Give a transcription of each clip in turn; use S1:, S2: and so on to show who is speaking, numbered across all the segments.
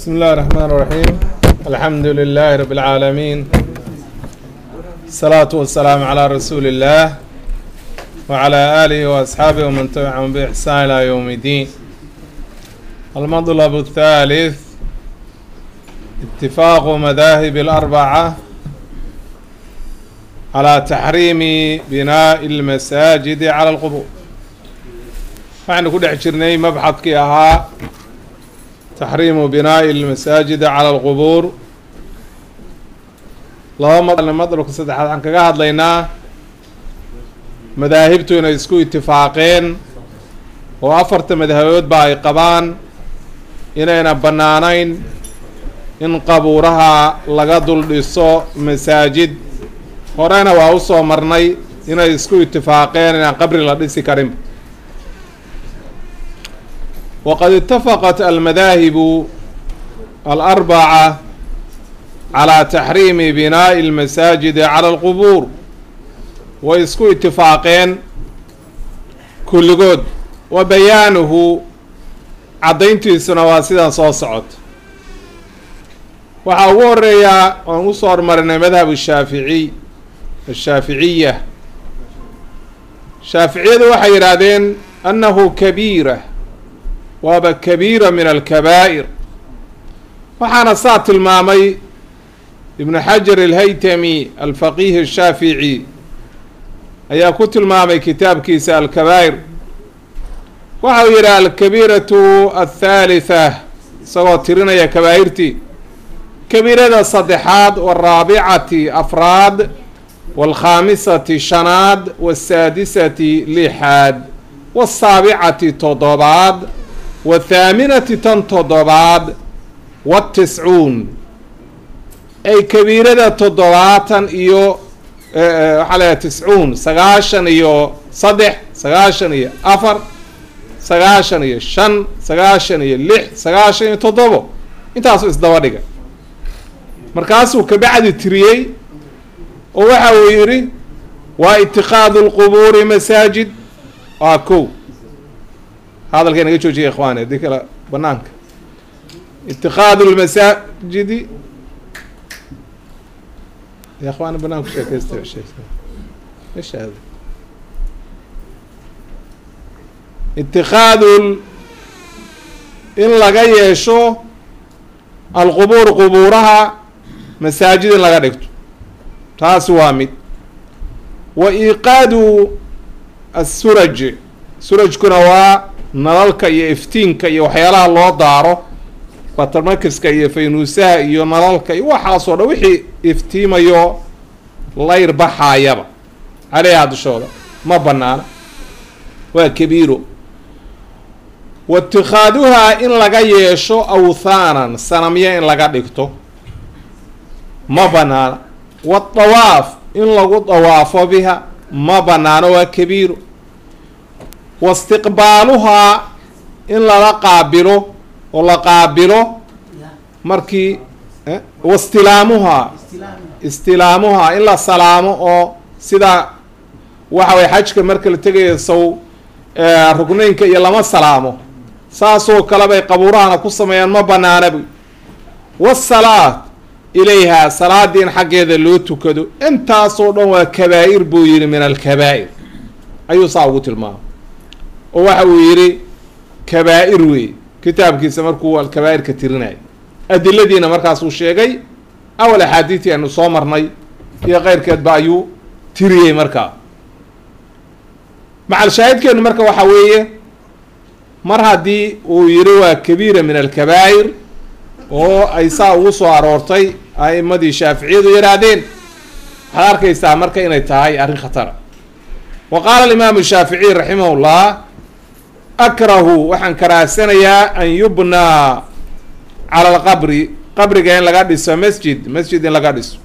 S1: بسم الله الرحمن الرحيم الحمد لله رب العالمين الصلاة والسلام على رسول الله وعلى آله وأصحابه ومن تبعهم بإحسان إلى يوم الدين المطلب الثالث اتفاق مذاهب الأربعة على تحريم بناء المساجد على القبور waxaynu ku dhex jirnay mabxadkii ahaa taxriimu binaa'i almasaajida cala alqubuur laba madalka saddexaad waxaan kaga hadlaynaa madaahibtu inay isku itifaaqeen oo afarta madhaboodba ay qabaan inayna bannaanayn in qabuuraha laga dul dhiso masaajid horena waa usoo marnay inay isku itifaaqeen inaan qabri la dhisi karin wqad itafaqat almadaahibu alarbaca calaa taxriimi binaa'i almasaajidi cala alqubuur way isku itifaaqeen kulligood wa bayaanuhu caddayntiisuna waa sidan soo socota waxaa ugu horeeyaa oon usoo hormarinay madhab shaaficiy ashaaficiya shaaficiyadu waxay yidhaahdeen annahu kabiira waaba kabiira min alkabaa'ir waxaana saa tilmaamay ibnu xajar alhaytami alfaqiih ashaafici ayaa ku tilmaamay kitaabkiisa alkabaa'ir waxa uu yidhi alkabiiratu athaalitha isagoo tirinaya kabaa'irtii kabiirada saddexaad waraabicati afraad waalkhaamisati shanaad wasaadisati lixaad wasaabicati toddobaad wathaaminati tan toddobaad watiscuun ay kabiirada toddobaatan iyo waxaa leeyahay tiscuun sagaashan iyo saddex sagaashan iyo afar sagaashan iyo shan sagaashan iyo lix sagaashan iyo toddobo intaasuu isdaba dhiga markaasuu kabacdi tiriyey oo waxa uu yidhi waa itikaadu lqubuuri masaajid waa kow hadalka naga joojiya ikhwaani haddii kale banaanka itikaadu lmasaajidi ya ikhwaani banaanka sheekeysta sheekh itikaadu in laga yeesho alqubuur qubuuraha masaajid in laga dhigto taasi waa mid wa iqaadu asuraj surajkuna waa nalalka iyo iftiinka iyo waxyaalaha loo daaro batarmakiska iyo faynuusaha iyo nalalka iyo waxaasoo dhan wixii iftiimayo layr baxaayaba caleyha dushooda ma banaana waa kabiiro wa itikaaduhaa in laga yeesho awthaanan sanamyo in laga dhigto ma banaana wadawaaf in lagu dawaafo biha ma banaano waa kabiiro waistiqbaaluhaa in lala qaabilo oo la qaabilo markii wastilaamuhaa istilaamuhaa in la salaamo oo sida waxa way xajka marka la tegaya sow rugneynka iyo lama salaamo saasoo kale bay qabuurahana ku sameeyaan ma banaana buy wasalaat ilayhaa salaadii in xaggeeda loo tukado intaasoo dhan waa kabaa'ir buu yihi min alkabaa'ir ayuu saa ugu tilmaamay oo waxa uu yidhi kabaa'ir wey kitaabkiisa markuu alkabaa'irka tirinaya adiladiina markaasuu sheegay awal axaadiidtii aynu soo marnay iyo keyrkeedba ayuu tiriyey markaa macal shaahidkeenu marka waxaa weeye mar haddii uu yidhi waa kabiira min alkabaa'ir oo ay saa ugu soo aroortay a'imadii shaaficiyadu yidhaahdeen waxaad arkaysaa marka inay tahay arrin khatara wa qaala alimaamu shaaficiy raximah llah akrahu waxaan karaahsanayaa an yubnaa cala alqabri qabriga in laga dhiso masjid masjid in laga dhiso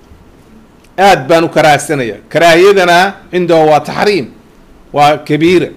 S1: aad baan u karaahsanayaa karaahiyadana cindahu waa taxriim waa kabiira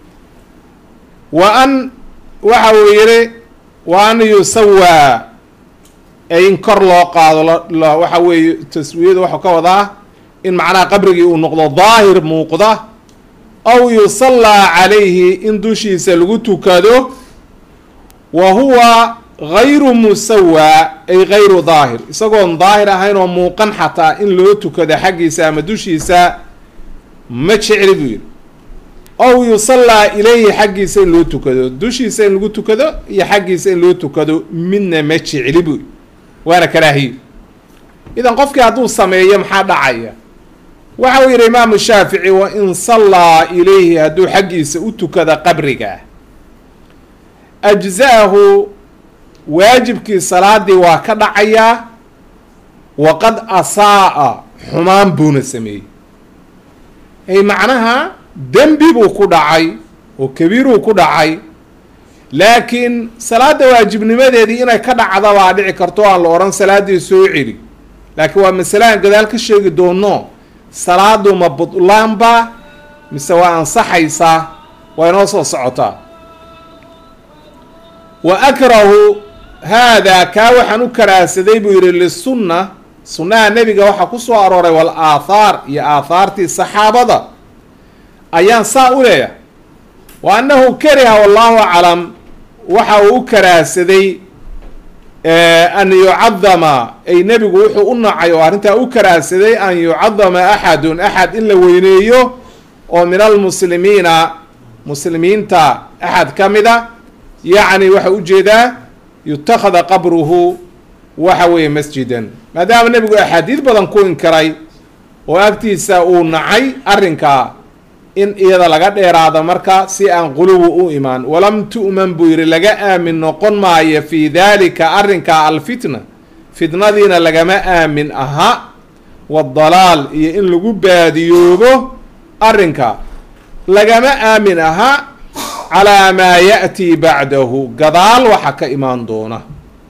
S1: wa an waxa uu yihi wa an yusawaa ee in kor loo qaado waxa weeye taswiyadu waxau ka wadaa in macnaha qabrigii uu noqdo daahir muuqda aw yusallaa calayhi in dushiisa lagu tukado wa huwa gayru musawaa ay gayru daahir isagoon daahir ahayn oo muuqan xataa in loo tukado xaggiisa ama dushiisa ma jecli buu yidhi ow yusallaa ilayhi xaggiisa in loo tukado dushiisa in lagu tukado iyo xaggiisa in loo tukado midna ma jecli buu waana karaahiyo idan qofkii hadduu sameeyo maxaa dhacaya waxa uu yidhi imaamu shaafici wa in sallaa ilayhi hadduu xaggiisa u tukada qabriga ajza'ahu waajibkii salaadii waa ka dhacayaa waqad asaa'a xumaan buuna sameeyey ay macnaha dembi buu ku dhacay oo kabiiruu ku dhacay laakiin salaada waajibnimadeedii inay ka dhacda baa dhici karto aan la odhan salaadii soo celi laakiin waa masale aan gadaal ka sheegi doono salaadu ma budlaanba mise waa ansaxaysaa waa inoo soo socotaa wa akrahu haadaa kaa waxaan u karaasaday buu yidhi lisunna sunnaha nebiga waxaa ku soo arooray wal aathaar iyo aathaartii saxaabada ayaan saa u leeyahay wa annahu kariha wallahu aclam waxa uu u karaasaday an yucadama ay nebigu wuxuu u nacay oo arrintaa u karaasaday an yucadama axadun axad in la weyneeyo oo min almuslimiina muslimiinta axad ka mida yacni waxa ujeedaa yutakhada qabruhu waxa weeye masjidan maadaama nebigu axaadiid badan ku inkiray oo agtiisa uu nacay arrinkaa in iyada laga dheeraado marka si aan quluwi u imaan walam tu'man buu yidhi laga aamin noqon maayo fii daalika arrinkaa alfitna fitnadiina lagama aamin aha wadalaal iyo in lagu baadiyoobo arrinka lagama aamin aha calaa maa ya'tii bacdahu gadaal waxa ka imaan doona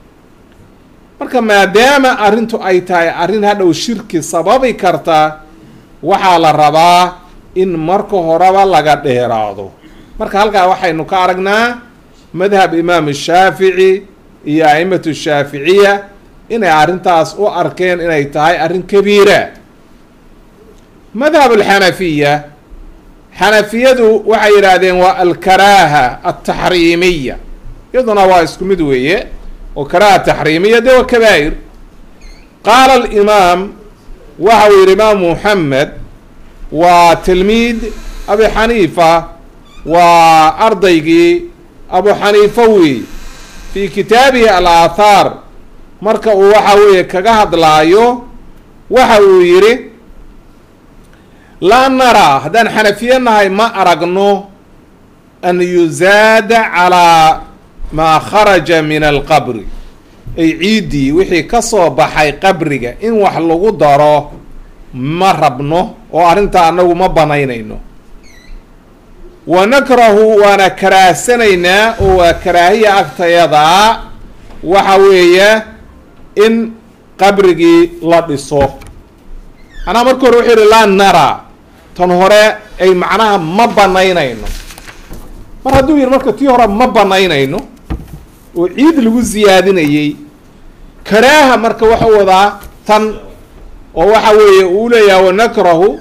S1: marka maadaama arrintu ay tahay arrin hadhow shirki sababi karta waxaa la rabaa in marka horeba laga dheeraado marka halkaa waxaynu ka aragnaa madhab imaam shaafici iyo a'imatu shaaficiya inay arrintaas u arkeen inay tahay arrin kabiira madhab alxanafiya xanafiyadu waxay yidhaahdeen waa alkaraaha altaxriimiya iyaduna waa isku mid weeye oo karaaha taxriimiya dee waa kabaa'ir qaala alimaam waxa uu yidhi imaam muxamed waa tilmiid abi xaniifa waa ardaygii abu xaniifa wey fii kitaabihi al-aathaar marka uu waxa weeye kaga hadlaayo waxa uu yidhi laa naraa haddaan xanafiye nahay ma aragno an yuzaada calaa maa kharaja min alqabri ay ciiddii wixii ka soo baxay qabriga in wax lagu daro ma rabno oo arrintaa annagu ma banaynayno wa nakrahu waana karaahsanaynaa oo waa karaahiya agtayadaa waxa weeye in qabrigii la dhiso anaa marka hore wuxuu yihi laa nara tan hore ay macnaha ma banaynayno mar hadduu yihi marka tii hore ma banaynayno oo ciid lagu siyaadinayey karaaha marka waxau wadaa tan oo waxa weeye uu leeyaha wanakrahu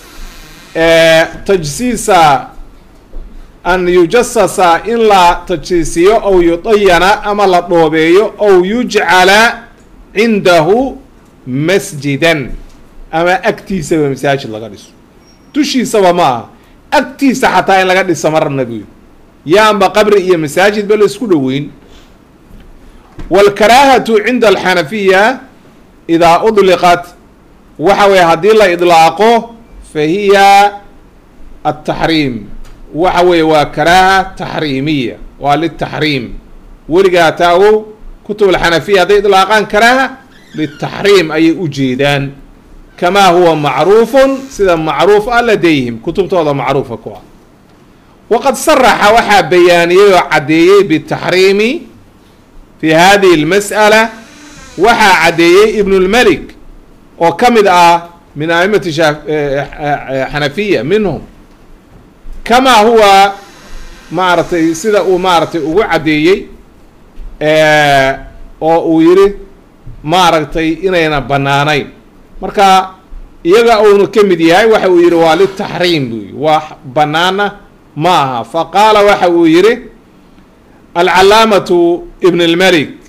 S1: tajsiisa an yujasasa in la tajsiisiyo aw yudayana ama la dhoobeeyo aw yujcala cindahu masjidan ama agtiisaba masaajid laga dhiso dushiisaba ma aha agtiisa xataa in laga dhiso marna buy yaanba qabri iyo masaajidba la isku dhoweyn wاlkaraahatu cinda alxanafiya idaa udliqat waxa weeye haddii la idlaaqo fa hiya ataxriim waxa weeye waa karaaha taxriimiya waa litaxriim weligaa taagow kutub alxanafiya hadday idlaaqaan karaaha litaxriim ayay u jeedaan kamaa huwa macruufun sida macruuf ah ladayhim kutubtooda macruufa ku ah waqad saraxa waxaa bayaaniyey oo caddeeyey bitaxriimi fi hadihi اlmas'ala waxaa caddeeyey ibn اlmelik oo ka mid ah min aimati xanafiya minhum kamaa huwa maaragtay sida uu maaragtay ugu caddeeyey oo uu yihi maaragtay inayna banaanayn marka iyaga uunu ka mid yahay waxa uu yihi waa litaxriim buu yihi waa banaana ma aha faqaala waxa uu yihi alcalaamatu ibn اlmelik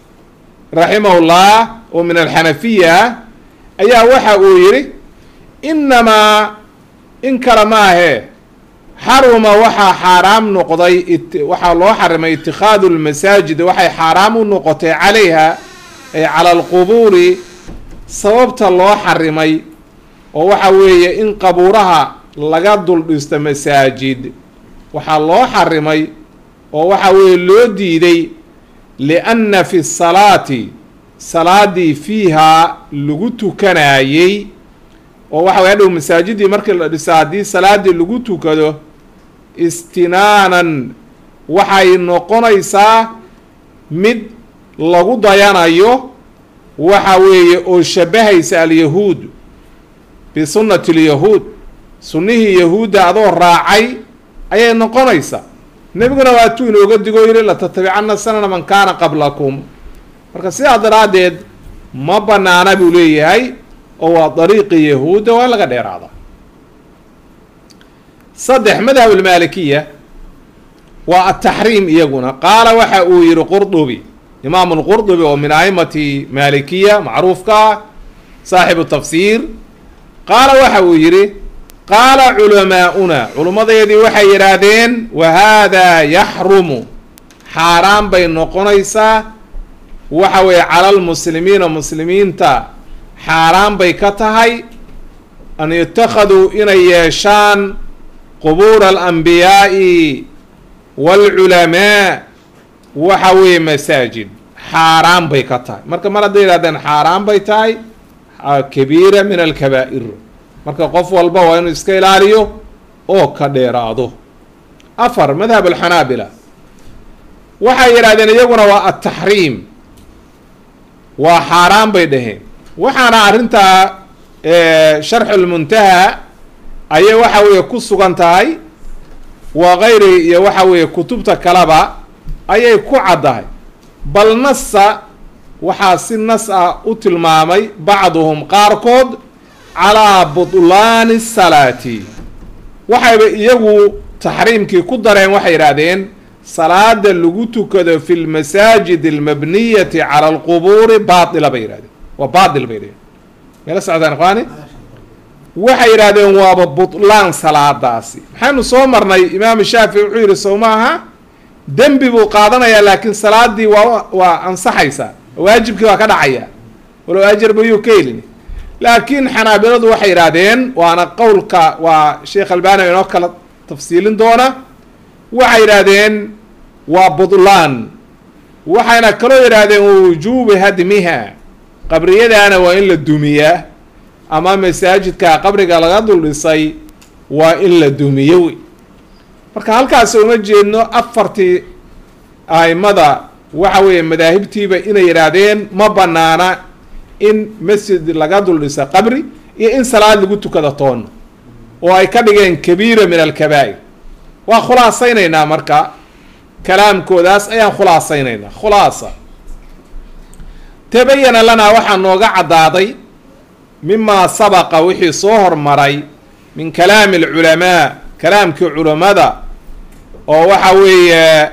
S1: raximahullah oo min alxanafiya ayaa waxa uu yidhi inamaa in kale maahee xaruma waxaa xaaraam noqday waxaa loo xarimay itikhaadu lmasaajid waxay xaaraam u noqotay calayha ay cala alqubuuri sababta loo xarimay oo waxa weeye in qabuuraha laga dul dhisto masaajid waxaa loo xarimay oo waxa weeye loo diiday lianna fi salaati salaadii fiihaa lagu tukanayey oo waxa way hadhow masaajidii markii la dhisa haddii salaadii lagu tukado istinaanan waxay noqonaysaa mid lagu dayanayo waxa weeye oo shabahaysa alyahuud bisunnati lyahuud sunnihii yahuudda adoo raacay ayay noqonaysaa nebiguna waatuu inooga digo yidhi latatabicanna sanana man kaana qablakum marka sidaa daraaddeed ma banaana buu leeyahay oo waa dariiqi yahuudda waa in laga dheeraada saddex madhab almaalikiya waa ataxriim iyaguna qaala waxa uu yihi qurdubi imaamu lqurdubi oo min aimati maalikiya macruufka ah saaxibu tafsiir qaala waxa uu yihi qaala culamaa'una culummadeedii waxay yidhaahdeen wa haadaa yaxrumu xaaraan bay noqonaysaa waxa weeye cala lmuslimiina muslimiinta xaaraan bay ka tahay an yatakhaduu inay yeeshaan qubuura alanbiyaa'i waalculamaa waxa weeye masaajid xaaraan bay ka tahay marka mar hadday yihahdeen xaaraan bay tahay kabiira min alkabaa'ir marka qof walba waa inuu iska ilaaliyo oo ka dheeraado afar madhab alxanaabila waxay yidhahdeen iyaguna waa ataxriim waa xaaraan bay dhaheen waxaana arrintaa sharxulmuntaha ayay waxa weeye ku sugan tahay wa kayri iyo waxa weeye kutubta kaleba ayay ku caddahay bal nasa waxaa si nas ah u tilmaamay bacduhum qaarkood calaa butlaani salaati waxayba iyagu taxriimkii ku dareen waxay yidhaahdeen salaada lagu tukado fi lmasaajid almabniyati cala alqubuuri baatila bay yihahdeen waa baatil bay yidhahdeen meela socdaan ikhwaani waxay yidhahdeen waaba butlaan salaadaasi maxaynu soo marnay imaam shaafici wuxuu yidhi sow maaha dembi buu qaadanayaa laakiin salaadii waa waa ansaxaysaa waajibkii waa ka dhacaya walow ajar bayuu ka helin laakiin xanaabiladu waxay yidhaahdeen waana qowlka waa sheekh albani inoo kala tafsiilin doona waxay yidhaahdeen waa butlaan waxayna kaloo yidhaahdeen wujuubi hadmiha qabriyadaana waa in la dumiyaa ama masaajidka qabriga laga dul dhisay waa in la dumiyo wey marka halkaas uma jeedno afartii aimada waxa weeye madaahibtiiba inay yidhaahdeen ma banaana in masjid laga dul dhisa qabri iyo in salaad lagu tukado toona oo ay ka dhigeen kabiira min alkabaa'ir waa khulaasaynaynaa marka kalaamkoodaas ayaan khulaasaynaynaa khulaasa tabayana lanaa waxaa nooga caddaaday mimaa sabaqa wixii soo hormaray min kalaami alculamaa kalaamkii culammada oo waxa weeye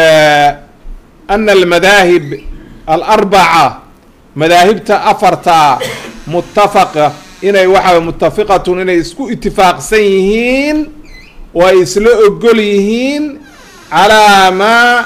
S1: ana almadaahib alarbaca madaahibta afartaa muttafaqa inay waxa muttafiqatun inay isku itifaaqsan yihiin oo ay isla ogol yihiin calaa maa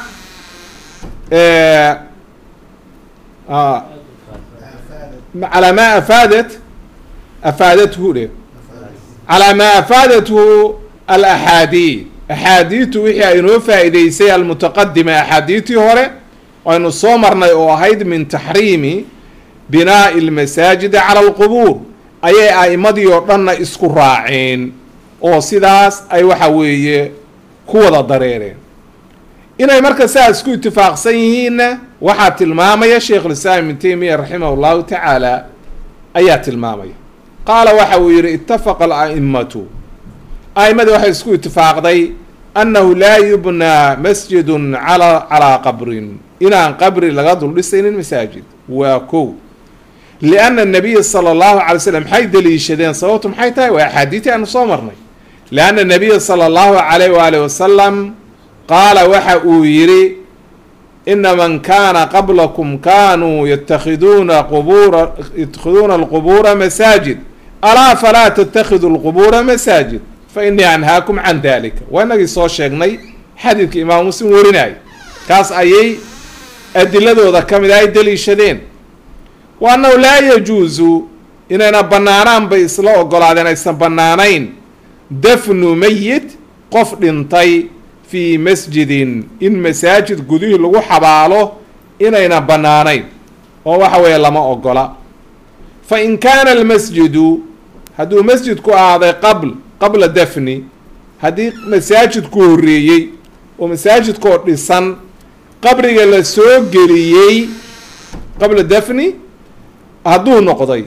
S1: calaa maa afaadat afaadathu dhe calaa maa afaadathu alaxaadiid axaadiidtu wixii aynoo faa'iideysay almutaqadima axaadiidtii hore aynu soo marnay oo ahayd min taxriimi binaa'i almasaajidi cala alqubuur ayay a'imadii oo dhanna isku raaceen oo sidaas ay waxa weeye ku wada dareereen inay marka sidaas isku itifaaqsan yihiinna waxaa tilmaamaya sheikhulislaam ibn taymiya raximah llahu tacaala ayaa tilmaamaya qaala waxa uu yihi itafaqa ala'imatu a'imadii waxay isku itifaaqday annahu laa yubnaa masjidun ala calaa qabrin inaan qabri laga dul dhisaynin masaajid waa kow lianna nabiya sala allahu calay slam maxay daliishadeen sababtu maxay tahay waa axaadiitii aanu soo marnay lianna nabiya sala allahu calayh waali wasalam qaala waxa uu yidhi ina man kaana qablakum kanuu yatakhiduuna qubura yatakhiduuna alqubuura masaajid alaa falaa tatakhidu lqubuura masaajid fa inii anhaakum can dalika waa inagii soo sheegnay xadiidka imaam muslim warinaayo kaas ayay adiladooda ka mid a ay daliishadeen wa annahu laa yajuusu inayna banaanaan bay isla ogolaadeen aysan banaanayn dafnu meyit qof dhintay fii masjidin in masaajid gudihii lagu xabaalo inayna banaanayn oo waxa weeye lama ogola fa in kaana almasjidu hadduu masjidku ahaaday qabl qabla dafni haddii masaajidku horreeyey oo masaajidkoo dhisan qabriga la soo geliyey qabla dafni hadduu noqday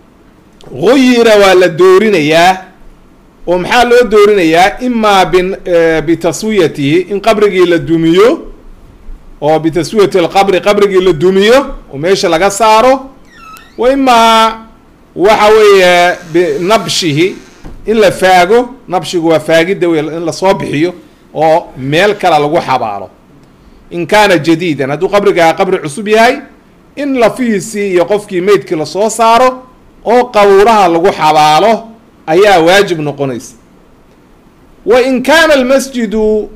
S1: guyira waa la doorinayaa oo maxaa loo doorinayaa imaa bin bitaswiyatihi in qabrigii la dumiyo oo bitaswiyati lqabri qabrigii la dumiyo oo meesha laga saaro wa imaa waxa weeye binabshihi in la faago nabshigu waa faagidda wey in lasoo bixiyo oo meel kale lagu xabaalo in kaana jadiidan hadduu qabrigaa qabri cusub yahay in lafihiisii iyo qofkii meydkii lasoo saaro oo qawraha lagu xabaalo ayaa waajib noqonaysa wa in kaana almasjidu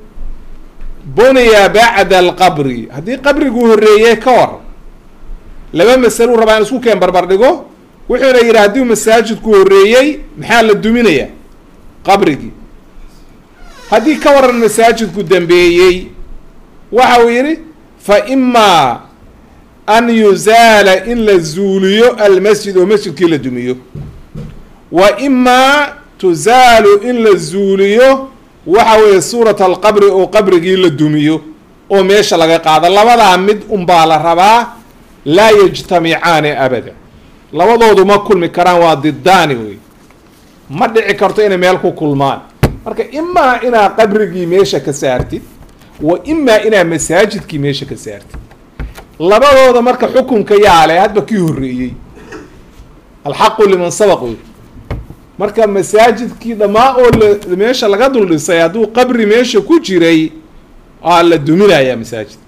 S1: buniya bacda alqabri haddii qabriguu horreeyey ka waran laba masalo u rabaa in isku keen barbar dhigo wuxuuna yidhi haddii masaajidku horreeyey maxaa la duminayaa qabrigii haddii ka waran masaajidku dambeeyey waxa uu yidhi fa imaa an yuzaala in la zuuliyo almasjid oo masjidkii la dumiyo wa imaa tuzaalu in la zuuliyo waxa weeye suurat alqabri oo qabrigii la dumiyo oo meesha laga qaado labadaa mid unbaa la rabaa laa yajtamicaani abada labadoodu ma kulmi karaan waa didaani wey ma dhici karto inay meel ku kulmaan marka imaa inaa qabrigii meesha ka saartid wa imaa inaa masaajidkii meesha ka saartid labadooda marka xukunka yaale hadba kii horreeyey alxaqu liman sabaq wey marka masaajidkii dhammaa oo la meesha laga dul dhisay hadduu qabri meesha ku jiray aa la duminayaa masaajid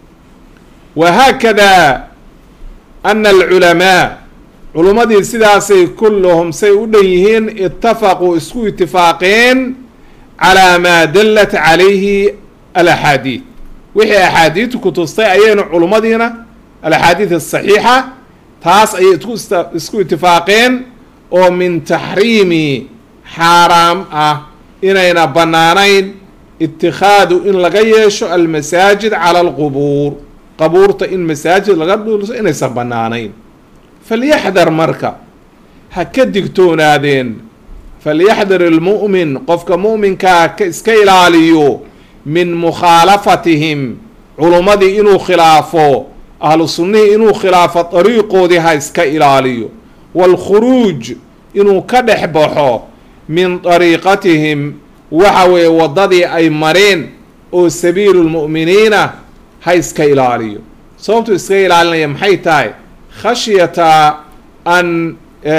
S1: wa haakada ana alculamaa culummadii sidaasay kulluhum say u dhan yihiin itafaquu isku itifaaqeen calaa maa dallat calayhi alaxaadiid wixii axaadiidtu ku tustay ayaynu culummadiina alaxaadiid asaxiixa taas ayay isku itifaaqeen oo min taxriimi xaaraam ah inayna bannaanayn itikhaadu in laga yeesho almasaajid cala alqubuur qabuurta in masaajid laga dhulso inaysan bannaanayn falyaxdar marka ha ka digtoonaadeen falyaxdar ilmu'min qofka mu'minkaa ka iska ilaaliyo min mukhaalafatihim culummadii inuu khilaafo ahlu sunnihii inuu khilaafo dariiqoodii ha iska ilaaliyo waalkhuruuj inuu ka dhex baxo min dariiqatihim waxa weeye waddadii ay mareen oo sabiilu lmu'miniina ha iska ilaaliyo sababtuu iska ilaalinaya maxay tahay khashyata an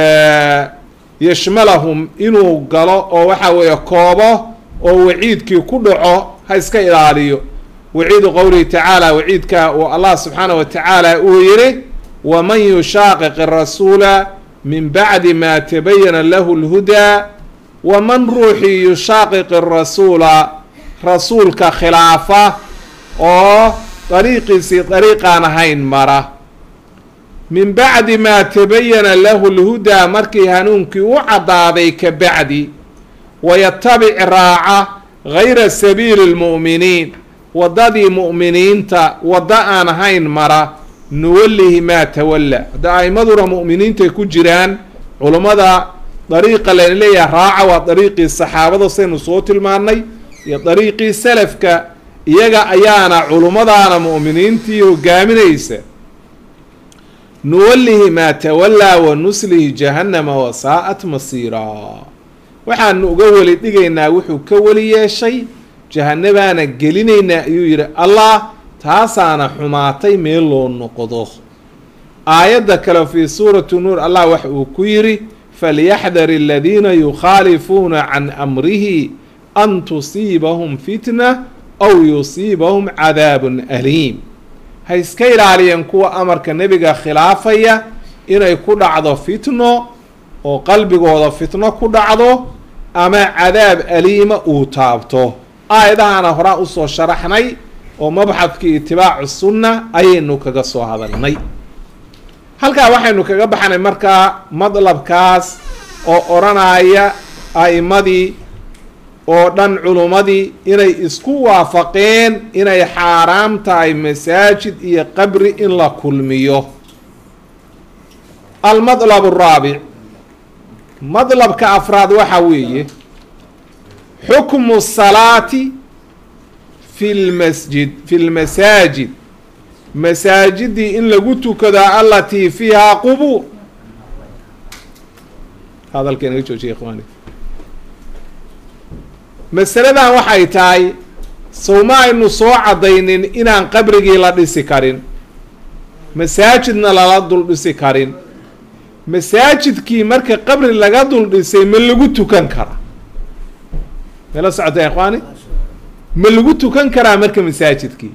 S1: yashmalahum inuu galo oo waxa weeye koobo oo waciidkii ku dhaco ha iska ilaaliyo waciidu qowlihi tacaala waciidka uu allah subxaanah wa tacaala uu yihi waman yushaaqiq arasuula min bacdi ma tabayana lahu lhudaa waman ruuxii yushaaqiq arasuula rasuulka khilaafa oo dariiqiisii dariiqaan ahayn mara min bacdi maa tabayana lahu lhudaa markii hanuunkii u caddaaday ka bacdi wayatabic raaca gayra sabiili lmu'miniin waddadii mu'miniinta waddo aan ahayn mara nuwallihi maa tawalla hadda a'imaduna mu'miniintay ku jiraan culummada dariiqa layna leeyahay raaca waa dariiqii saxaabada saynu soo tilmaannay iyo dariiqii salafka iyaga ayaana culummadaana mu'miniintii hogaaminaysa nuwallihi maa tawallaa wa nuslihi jahannama wasaa'at masiiraa waxaanu uga weli dhigaynaa wuxuu ka weli yeeshay jahanabaana gelinaynaa ayuu yidhi allah taasaana xumaatay meel loo noqdo aayadda kale fii suurati nuur allah waxa uu ku yidhi falyaxdar aladiina yukhaalifuuna can amrihi an tusiibahum fitna aw yusiibahum cadaabun aliim ha iska ilaaliyeen kuwa amarka nebiga khilaafaya inay ku dhacdo fitno oo qalbigooda fitno ku dhacdo ama cadaab aliima uu taabto aayadahana horaa usoo sharaxnay oo mabxadkii itibaacu sunna ayaynu kaga soo hadalnay halkaa waxaynu kaga baxnay markaa madlabkaas oo odhanaya a'imadii oo dhan culummadii inay isku waafaqeen inay xaaraam tahay masaajid iyo qabri in la kulmiyo almadlab araabic madlabka afraad waxa weeye xukmu salaati fi lmasjid fi lmasaajid masaajidii in lagu tukado alatii fiihaa qubuur hadalka inaga joojiya ikhwaani masaladan waxay tahay sowma aynu soo caddaynin inaan qabrigii la dhisi karin masaajidna lala dul dhisi karin masaajidkii marka qabri laga dul dhisay ma lagu tukan karaa mala socota ikhwaani ma lagu tukan karaa marka masaajidkii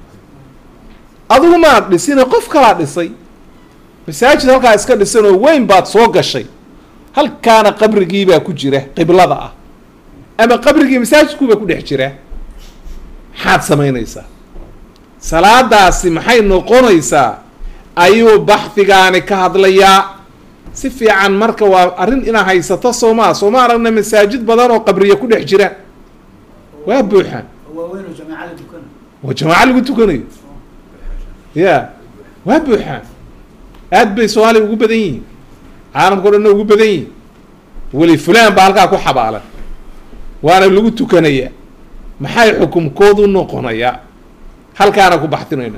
S1: adigu maad dhisina qof kalaa dhisay masaajid halkaa iska dhisan oo weyn baad soo gashay halkaana qabrigiibaa ku jira qiblada ah ama qabrigii masaajidkuubaa ku dhex jira maxaad samaynaysaa salaadaasi maxay noqonaysaa ayuu baxdigaani ka hadlayaa si fiican marka waa arrin inaa haysato soomaa sooma aragna masaajid badan oo qabriya ku dhex jira waa buuxaan waa jamaaco lagu tukanayo ya waa buuxaan aad bay soomaaliya ugu badan yihiin caalamka o dhanna ugu badan yihiin weli fulaan baa halkaa ku xabaalan waana lagu tukanaya maxay xukumkoodu noqonayaa halkaana ku baxtinayna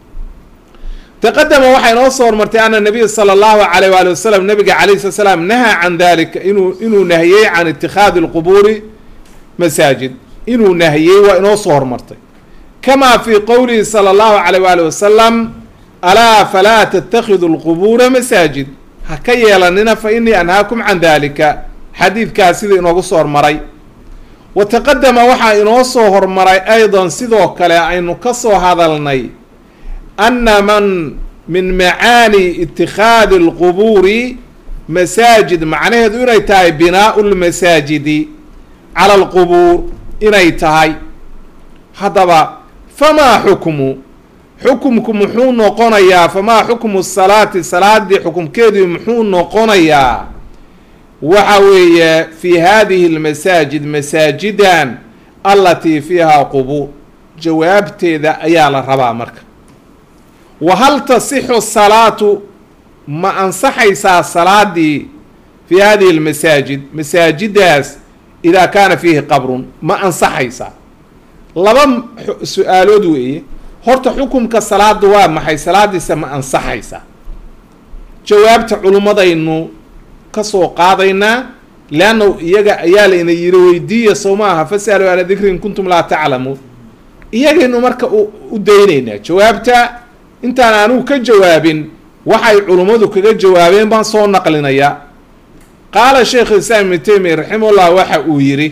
S1: taqadama waxay noo soo hormartay ana nabiya sala allahu alayh waali wasalam nabiga alayh slat slaam nahaa can dalika inuu inuu nahiyey can itikaadi lqubuuri masaajid inuu nahiyey waa inoo soo hormartay kama fi qowlihi sala allahu alayh waali wasalam alaa falaa tatakhidu lqubuura masaajid ha ka yeelanina fa inii anhaakum can dalika xadiidkaas sida inoogu soo hormaray wa taqadama waxaa inoo soo hormaray aydan sidoo kale aynu ka soo hadalnay ana man min macaani itikhaadi alqubuuri masaajid macnaheedu inay tahay binaau lmasaajidi cala alqubuur inay tahay haddaba famaa xukmu xukumku muxuu noqonayaa famaa xukmu salaati salaadii xukumkeedii muxuu noqonayaa waxa weeye fi hadihi lmasaajid masaajidan alatii fiihaa qubuur jawaabteeda ayaa la rabaa marka wa hal tasixu salaatu ma ansaxaysaa salaadii fi hadihi lmasaajid masaajidaas idaa kaana fiihi qabrun ma ansaxaysaa laba su-aalood weeye horta xukumka salaada waa maxay salaadiisa ma ansaxaysaa jawaabta culummadaynu kasoo qaadaynaa leanna iyaga ayaa layna yiri weydiiya sow ma aha fasalu ala dikri in kuntum laa taclamuun iyagaynu marka u daynaynaa jawaabta intaan anugu ka jawaabin waxay culummadu kaga jawaabeen baan soo naqlinayaa qaala sheikh islaam ibnu taymiya raximahullah waxa uu yidhi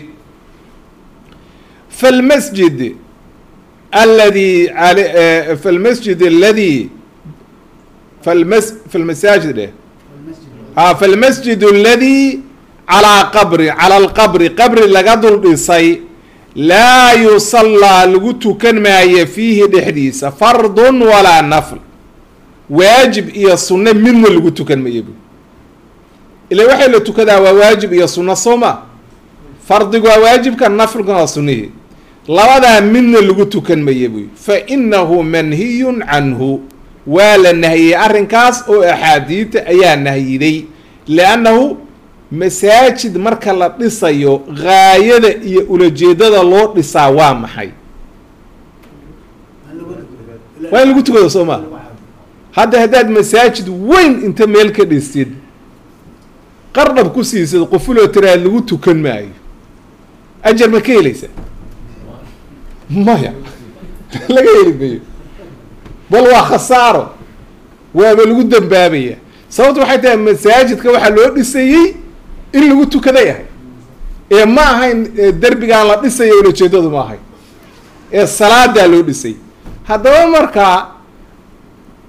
S1: falmasjid aladi falmasjid aladi falmas falmasaajid dheh ha falmasjid aladi calaa qabri cala alqabri qabri laga dul dhisay laa yusallaa lagu tukan maayo fiihi dhexdiisa fardun walaa nafl waajib iyo sunno midna lagu tukan mayo bu ila waxay la tukadaa waa waajib iyo sunno sooma fardigu waa waajibka naflkuna waa sunnihii labadaa midna lagu tukan mayo buy fa inahu manhiyun canhu waa la nahiyey arrinkaas oo axaadiidta ayaa nahyiday liannahu masaajid marka la dhisayo gaayada iyo ulajeedada loo dhisaa waa maxay waa in lagu tukado soo maa hadda haddaad masaajid weyn inta meel ka dhistid qardhab ku siisid qofuloo tiraad lagu tukan maayo ajar ma ka helaysa maya laga heli mayo bal waa khasaaro waaba lagu dambaabaya sababta waxay tahay masaajidka waxaa loo dhisayey in lagu tukaday ahay ee ma ahayn derbigaan la dhisayo ulajeedadu ma ahayn ee salaadaa loo dhisay haddaba markaa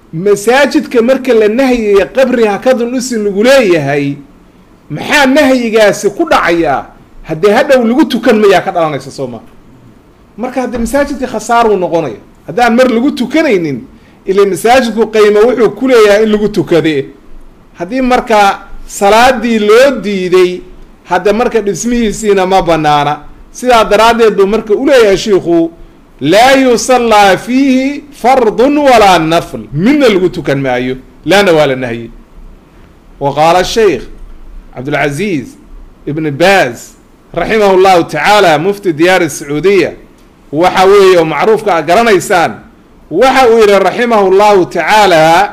S1: masaajidka marka la nahyaya qabri hakadun dhisi lagu leeyahay maxaa nahyigaasi ku dhacayaa haddee hadhow lagu tukan mayaa ka dhalanaysa soo maa marka haddee masaajidka khasaaruu noqonaya haddaan mar lagu tukanaynin ila masaajidku qaymo wuxuu ku leeyahay in lagu tukade haddii marka salaadii loo diiday hadda marka dhismihiisiina ma banaana sidaa daraaddeed buu marka uleeyahay shiikhu laa yusallaa fiihi fardun walaa nafl midna lagu tukan maayo laana waa la nahye wa qaala sheikh cabdulcaziiz ibn baaz raximah llahu tacaala mufti diyaar sacuudiya waxa weeye oo macruufka a garanaysaan waxa uu yihi raximah llahu tacaala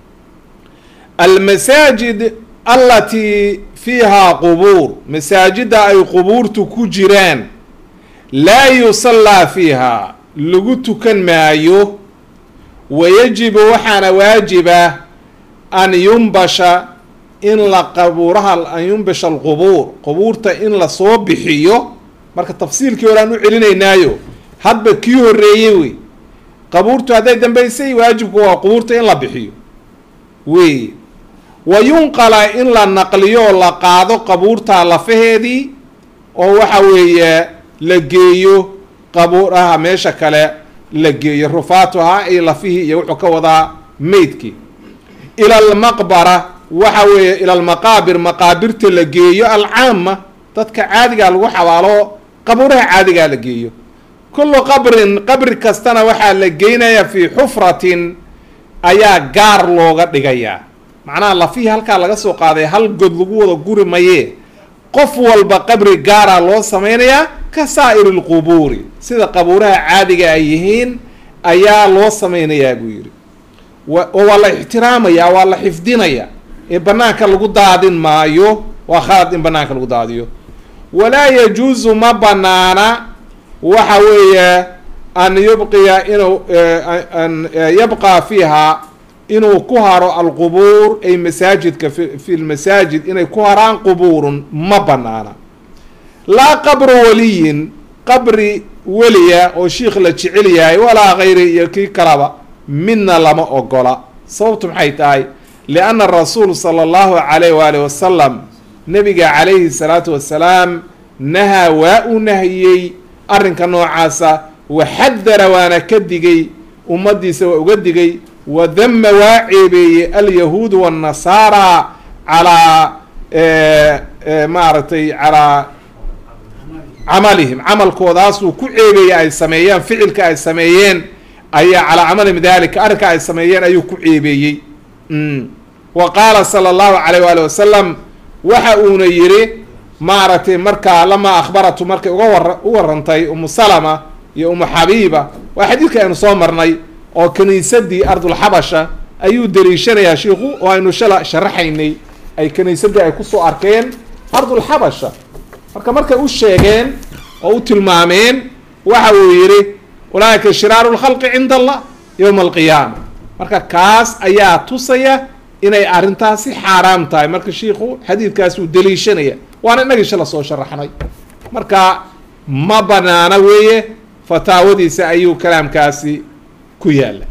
S1: almasaajid alatii fiihaa qubuur masaajidda ay qubuurtu ku jiraan laa yusallaa fiiha lagu tukan maayo wayajibu waxaana waajiba an yumbasha in la qabuuraha an yumbasha alqubuur qubuurta in lasoo bixiyo marka tafsiilkii hore aan u celinaynaayo hadba kii horreeyey wey qabuurtu hadday dambaysay waajibku waa qubuurta in la bixiyo wey wa yunqala in la naqliyo oo la qaado qabuurta lafaheedii oo waxa weeye la geeyo qabuuraha meesha kale la geeyo rufaatuha iyo lafihii iyo wuxuu ka wadaa meydkii ila almaqbara waxa weeye ila almaqaabir maqaabirta la geeyo alcaama dadka caadigaa lagu xabaalo qabuuraha caadigaa la geeyo kullu qabrin qabri kastana waxaa la geynayaa fii xufratin ayaa gaar looga dhigayaa macnaha lafihii halkaa laga soo qaaday hal god lagu wada guri mayee qof walba qabri gaara loo sameynayaa ka saa'iri lqubuuri sida qabuuraha caadiga ay yihiin ayaa loo sameynayaa buu yidhi oo waa la ixtiraamayaa waa la xifdinayaa ee banaanka lagu daadin maayo waa khalad in banaanka lagu daadiyo walaa yajuusu ma banaana waxa weeye an yubqiya inuu an yabqa fiiha inuu ku haro alqubuur ay masaajidka fi fi lmasaajid inay ku haraan qubuurun ma banaana laa qabru waliyin qabri weliya oo shiikh la jecel yahay walaa kayri iyo kii kalaba midna lama ogola sababtu maxay tahay lianna rasuul sala allahu calayh waalih wasalam nabiga calayhi salaatu wasalaam nahaa waa uu nahiyey arrinka noocaasa waxadara waana ka digay ummaddiisa waa uga digay wadama waa ceebeeyey alyahuudu waannasaara calaa maaragtay calaa camalihim camalkoodaasuu ku ceebeeyey ay sameeyeen ficilka ay sameeyeen ayaa calaa camalihim dalika arrinka ay sameeyeen ayuu ku ceebeeyey wa qaala sala allahu calayh waali wasalam waxa uuna yidhi maaragtay markaa lamaa akhbaratu markay uga war u warantay umu salama iyo umu xabiiba waa xadiidka aynu soo marnay oo kiniisadii ardulxabasha ayuu daliishanayaa shiiku oo aynu shala sharaxaynay ay kiniisadii ay kusoo arkeen ardulxabasha marka markay u sheegeen oo u tilmaameen waxa uu yidhi ulaaika shiraaru lkhalqi cinda allah yowma alqiyaama marka kaas ayaa tusaya inay arrintaasi xaaraam tahay marka shiiku xadiidkaas uu daliishanaya waana inagii shala soo sharaxnay marka ma banaana weeye fataawadiisa ayuu kalaamkaasi ku yaala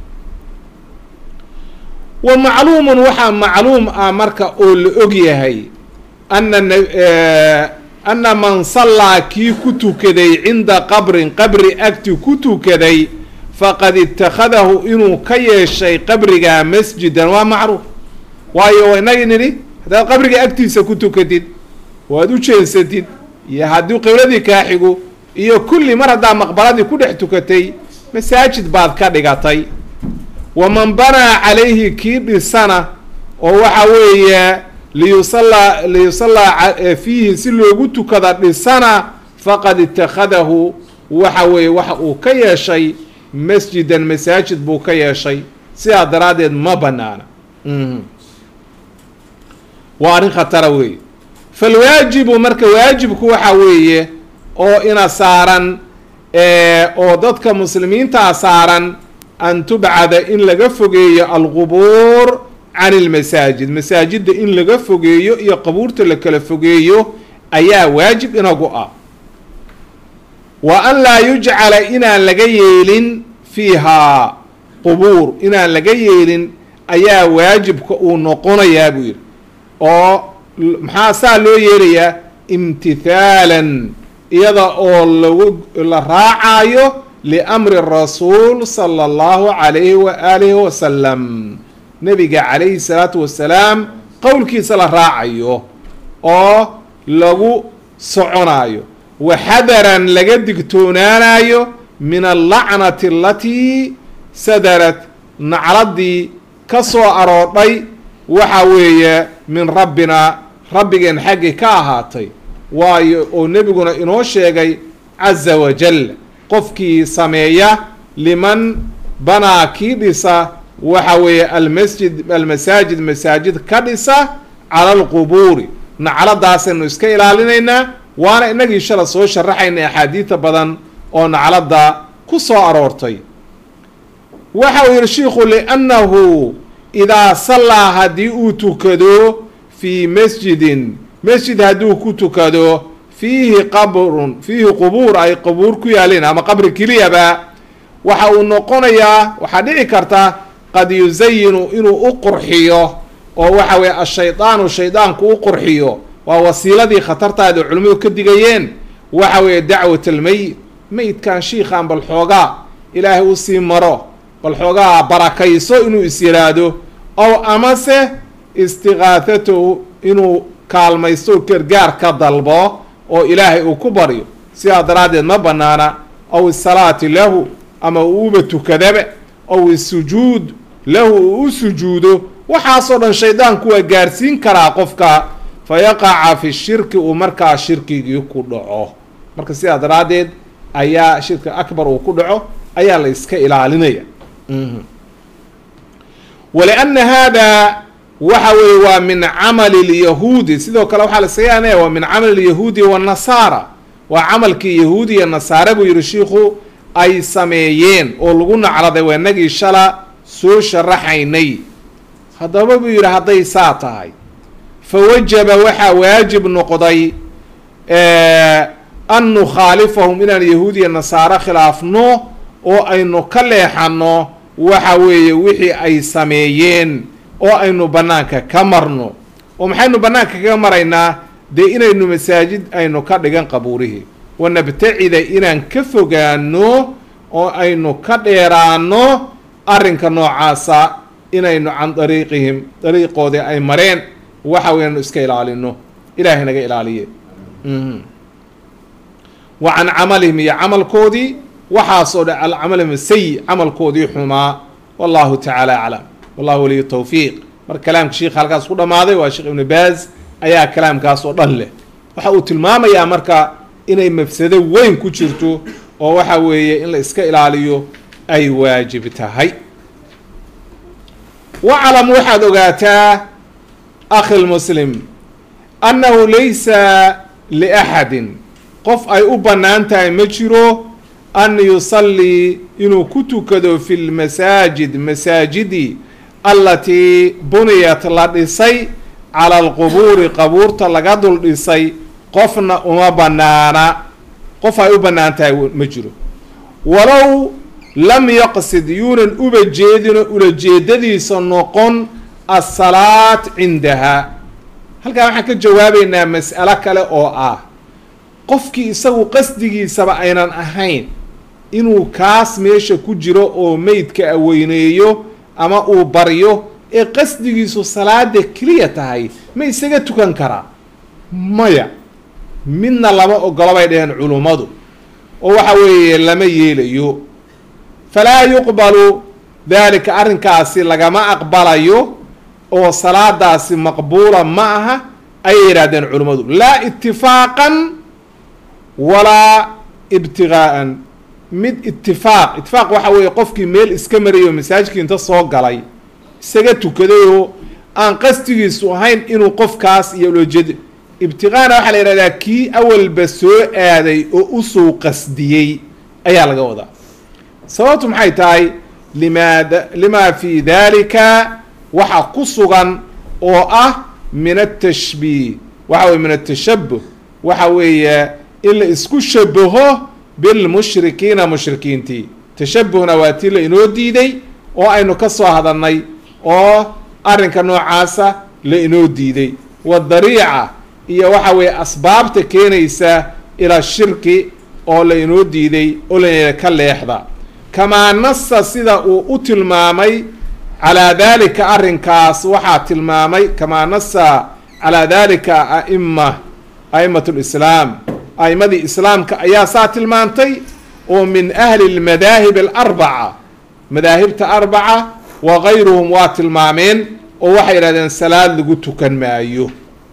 S1: wa macluumun waxaa macluum ah marka oo la og yahay ana ana man sallaa kii ku tukaday cinda qabrin qabri agti ku tukaday faqad ittakhadahu inuu ka yeeshay qabrigaa masjidan waa macruuf waayo inagii nidhi haddaad qabriga agtiisa ku tukatid waad u jeensatid iyo haddii qibladii kaa xigo iyo kulli mar haddaa maqbaradii ku dhex tukatay masaajid baad ka dhigatay waman banaa calayhi kii dhisana oo waxa weeye liyusallaa liyusallaa fiihi si loogu tukada dhisana faqad ittakhadahu waxa weeye waxa uu ka yeeshay masjidan masaajid buu ka yeeshay sidaa daraaddeed ma banaana waa arrin khatara weeye falwaajibu marka waajibku waxa weeye oo ina saaran oo dadka muslimiintaa saaran an tubcada in laga fogeeyo alqubuur can ilmasaajid masaajidda in laga fogeeyo iyo qabuurta la kala fogeeyo ayaa waajib inagu ah wa an laa yujcala inaan laga yeelin fiihaa qubuur inaan laga yeelin ayaa waajibka uu noqonayaa buu yidhi oo maxaa saa loo yeelayaa imtithaalan iyada oo lagu la raacayo liamri rasuul sala allahu calayhi wa aalihi wasalam nebiga calayhi salaatu wasalaam qowlkiisa la raacayo oo lagu soconayo waxadaran laga digtoonaanayo min allacnati alatii sadarat nacladii ka soo aroodhay waxa weeye min rabbina rabbigeen xaggii ka ahaatay waayo oo nebiguna inoo sheegay caza wajal qofkii sameeya liman banaa kii dhisa waxa weeye almasjid almasaajid masaajid ka dhisa cala alqubuuri nacladaasaynu iska ilaalinaynaa waana inagii shala soo sharaxayna axaadiida badan oo nacladda ku soo aroortay waxa uu yihi shiikhu liannahu idaa sallaa haddii uu tukado fii masjidin masjid hadduu ku tukado fiihi qabrun fiihi qubuur ay qubuur ku yaalin ama qabri keliyaba waxa uu noqonayaa waxaa dhici karta qad yusayinu inuu u qurxiyo oo waxa weye ashaydaanu shaydaanku u qurxiyo waa wasiiladii khatartaada culimmadu ka digayeen waxa weeye dacwat almeyit meyidkan shiikhaan bal xoogaa ilaahay usii maro bal xoogaa barakayso inuu is yiraahdo ow amase istiqaahatahu inuu kaalmaysto gargaar ka dalbo oo ilaahay uu ku baryo sidaa daraaddeed ma banaana aw isalaati lahu ama uu uba tukadaba aw isujuud lahu uu u sujuudo waxaasoo dhan shaydaanku waa gaarsiin karaa qofka fa yaqaca fi shirki uu markaa shirkigii ku dhaco marka sidaa daraaddeed ayaa shirka akbar uu ku dhaco ayaa la iska ilaalinaya walianna hada waxa weeye waa min camali lyahuudi sidoo kale waxaa la sayaanaya waa min camali lyahuudi wanasaara waa camalkii yahuudi iyo nasaare buu yihi shiikhu ay sameeyeen oo lagu nacladay waa inagii shala soo sharaxaynay haddaba buu yidhi hadday saa tahay fa wajaba waxaa waajib noqday an nukhaalifahum inaan yahuudiya nasaare khilaafno oo aynu ka leexano waxa weeye wixii ay sameeyeen oo aynu bannaanka ka marno oo maxaynu bannaanka kaga maraynaa dee inaynu masaajid aynu ka dhigan qabuurihii wanabtacida inaan ka fogaano oo aynu ka dheeraano arrinka noocaasa inaynu can dariiqihim dariiqoodii ay mareen waxa weyanu iska ilaalino ilaahay naga ilaaliye wa can camalihim iyo camalkoodii waxaasoo dhan alcamalihim sayi camalkoodii xumaa wallahu tacaala aclam wallahu waliyu tawfiiq marka kalaamka sheikha halkaas ku dhamaaday waa sheekh ibnu baaz ayaa kalaamkaas oo dhan leh waxa uu tilmaamayaa marka inay mafsado weyn ku jirto oo waxa weeye in la iska ilaaliyo ay waajib tahay waclam waxaad ogaataa akhi lmuslim annahu laysa liaxadin qof ay u bannaan tahay ma jiro an yusallii inuu ku tukado fi lmasaajid masaajidi allatii buniyat la dhisay cala alqubuuri qabuurta laga dul dhisay qofna uma bannaana qof ay u bannaan tahay ma jiro walow lam yaqsid yuunan uba jeedino ulajeedadiisa noqon asalaat cindaha halkaa waxaan ka jawaabaynaa mas'alo kale oo ah qofkii isagu qasdigiisaba aynan ahayn inuu kaas meesha ku jiro oo meydka aweyneeyo ama uu baryo ee qasdigiisu salaada keliya tahay ma isaga tukan karaa maya midna lama ogolo bay dhaheen culummadu oo waxa weeye lama yeelayo falaa yuqbalu daalika arrinkaasi lagama aqbalayo oo salaadaasi maqbuula ma aha ayay yidhahdeen culummadu laa itifaaqan walaa ibtigaa'an mid itifaaq itifaaq waxa weeye qofkii meel iska marayo masaajidkii inta soo galay isaga tukaday oo aan qasdigiisu ahayn inuu qofkaas iyo ulojeed ibtiqaana waxaa la yidhahdaa kii awalba soo aaday oo usoo qasdiyey ayaa laga wadaa sababtu maxay tahay limaada limaa fi dalika waxa ku sugan oo ah min atashbiih waxa weye min atashabuh waxa weeye in la isku shabaho bilmushrikiina mushrikiintii tashabuhna waa tii la inoo diiday oo aynu ka soo hadalnay oo arrinka noocaasa la inoo diiday wadariica iyo waxa weeye asbaabta keenaysa ila shirki oo la inoo diiday oo la ka leexda kamaa nasa sida uu u tilmaamay calaa dalika arrinkaas waxaa tilmaamay kamaa nasa calaa dalika aima a'imat lislaam a'imadii islaamka ayaa saa tilmaantay oo min ahli lmadaahib alarbaca madaahibta arbaca wa gayruhum waa tilmaameen oo waxay yidhahdeen salaad lagu tukan maayo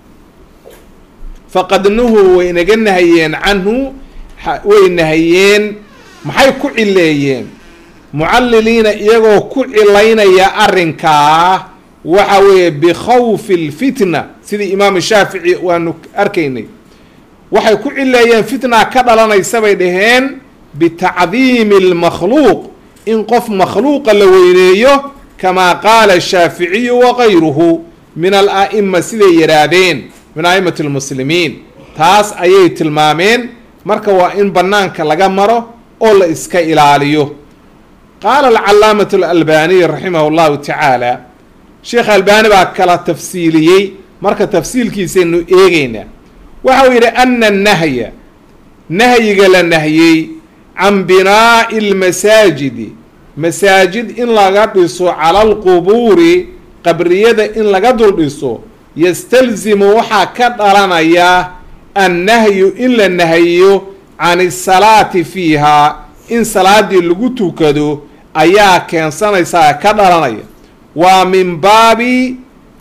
S1: faqad nuhuu way naga nahayeen canhu way nahayeen maxay ku cileeyeen mucalliliina iyagoo ku cilaynaya arrinkaa waxa weeye bikhawfi alfitna sidii imaam shaafici waanu arkaynay waxay ku cileeyeen fitna ka dhalanaysa bay dhaheen bitacdiimi almakhluuq in qof makhluuqa la weyneeyo kamaa qaala shaaficiyu wagayruhu min ala'ima siday yidhaahdeen min a'imati lmuslimiin taas ayay tilmaameen marka waa in bannaanka laga maro oo la iska ilaaliyo qaala alcalaamatu alalbaniy raximahu llahu tacaala sheekh albani baa kala tafsiiliyey marka tafsiilkiisaynu eegeynaa waxau yidhi ana annahya nahyiga la nahyey can binaa'i lmasaajidi masaajid in laga dhiso cala alqubuuri qabriyada in laga dul dhiso yastalzimu waxaa ka dhalanaya annahyu in la nahayo can isalaati fiihaa in salaadii lagu tukado ayaa keensanaysaa ka dhalanaya waa min baabi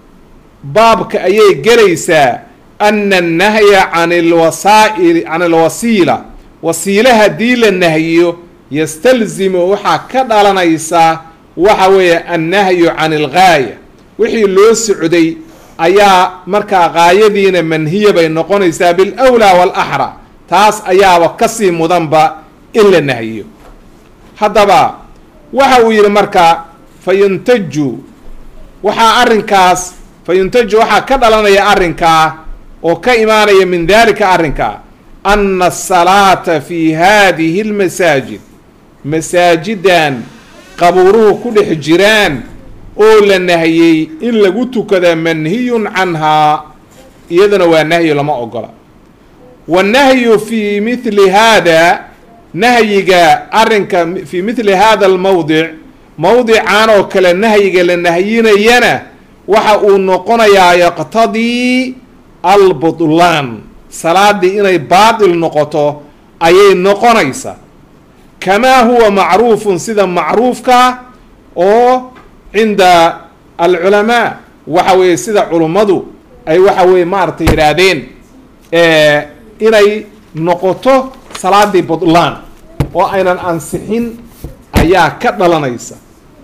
S1: baabka ayay gelaysaa ana annahya can alwasaa'il can alwasiila wasiile haddii la nahyiyo yastalzimu waxaa ka dhalanaysaa waxa weeye annahyu can algaaya wixii loo socday ayaa markaa gaayadiina manhiya bay noqonaysaa bilawlaa waalaxra taas ayaaba kasii mudanba in la nahyiyo haddaba waxa uu yidhi marka fa yuntaju waxaa arrinkaas fa yuntaju waxaa ka dhalanaya arrinkaa oo ka imaanaya min dalika arrinkaa ana asalaata fi hadihi lmasaajid masaajidan qabuuruhu ku dhex jiraan oo la nahiyey in lagu tukada manhiyun canhaa iyadana waa nahyo lama ogola wannahyu fi mithli hada nahyiga arrinka fi mithli hada almawdic mawdican oo kale nahyiga la nahyinayana waxa uu noqonayaa yaqtadii albutlaan salaadii inay baatil noqoto ayay noqonaysaa kamaa huwa macruufun sida macruufka oo cinda alculamaa waxa weeye sida culummadu ay waxa weye maaragtay yidhaahdeen inay noqoto salaadii butlaan oo aynan ansixin ayaa ka dhalanaysa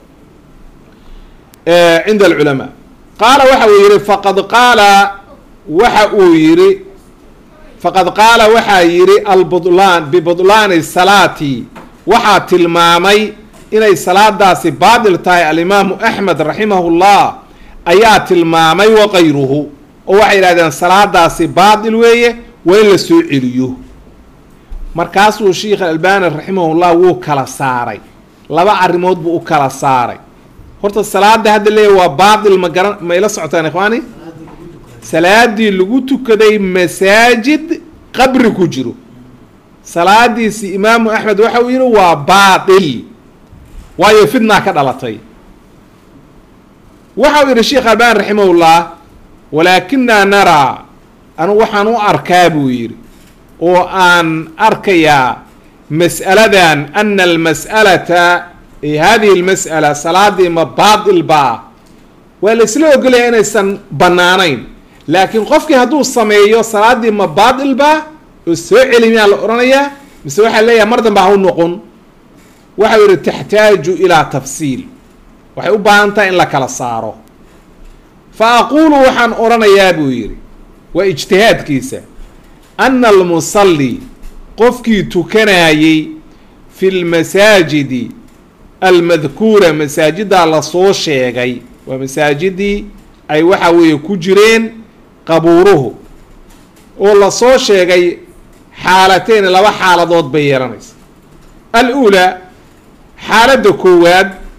S1: cinda alculamaa qaala waxa uu yihi faqad qaala waxa uu yihi faqad qaala waxaa yidhi albutlaan bibutlaani salaati waxaa tilmaamay inay salaadaasi baatil tahay alimaamu axmed raximahullah ayaa tilmaamay waqayruhu oo waxay yidhahdeen salaadaasi baatil weeye waa in la soo celiyo markaasuu sheikh albani raximahullah wuu kala saaray laba arrimood buu u kala saaray horta salaada hadda leeya waa baatil ma garan ma ila socotaan ikhwaani salaadii lagu tukaday masaajid qabri ku jiro salaadiisi imaamu axmed waxa uu yihi waa baatil waayo fitnaa ka dhalatay waxa uu yihi sheekh albani raximahullah walaakinaa naraa anu waxaan u arkaa buu yidhi oo aan arkayaa mas'aladan ana almas'alata hadihi almas'ala salaadii ma baatil baa waa la isla ogolaya inaysan bannaanayn laakiin qofkii hadduu sameeyo salaadii ma baatil baa oo soo celi miyaa la odhanayaa mise waxaa leeyahay mar danba ha u noqon waxau yihi taxtaaju ilaa tafsiil waxay u baahan tahay in la kala saaro fa aquulu waxaan odhanayaa buu yidhi waa ijtihaadkiisa ana almusalli qofkii tukanayey fi lmasaajidi almadkuura masaajiddaa lasoo sheegay waa masaajidii ay waxa weeye ku jireen qabuuruhu oo lasoo sheegay xaalateyn laba xaaladood bay yeelanaysa al-uulaa xaaladda koowaad